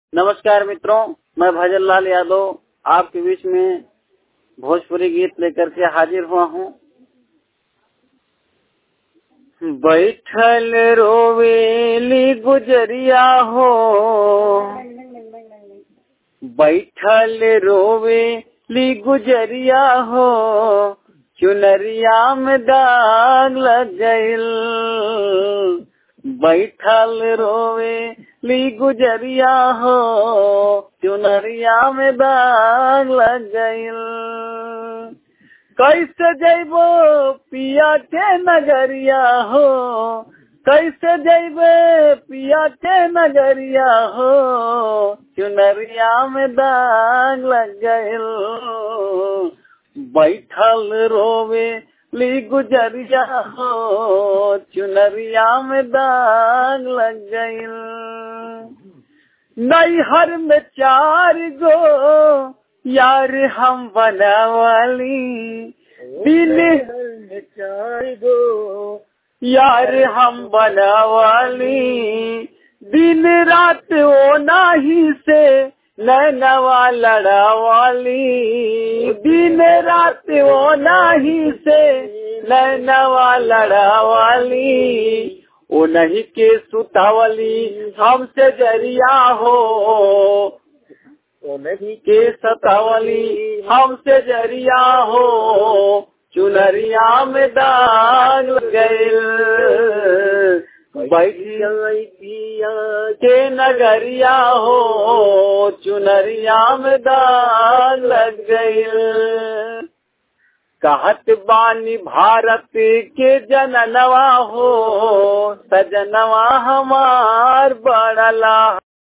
नमस्कार मित्रों मैं भजन लाल यादव आपके बीच में भोजपुरी गीत लेकर के हाजिर हुआ हूँ बैठल रोवेली गुजरिया हो बैठल रोवेली गुजरिया हो चुनरिया में दाग लग गइल बैठल रोवे ली गुजरिया हो चुनरिया में दाग लग गइल कैसे जैबो पिया के नगरिया हो कैसे जैबे पिया के नगरिया हो चुनरिया में दाग लग गइल बैठल रोवे ली गुजरिया हो चुनरिया में दाग लग गइल नैहर में चार गो यार हम बनावाली दिन चार गो यार हम बनावाली दिन रात ओ नाही से नैनवा लड़ावाली दिन रात वो नाही से नैनवा लड़ावाली ओ नहीं के सुतावली हमसे जरिया हो ओ नहीं के सतावली हमसे जरिया हो चुनरिया में दाग गइल बैठी पिया के नगरिया हो चुनरिया में दाग लग गइल कहत बानी भारत के जननवा हो सजनवा हमार बड़ला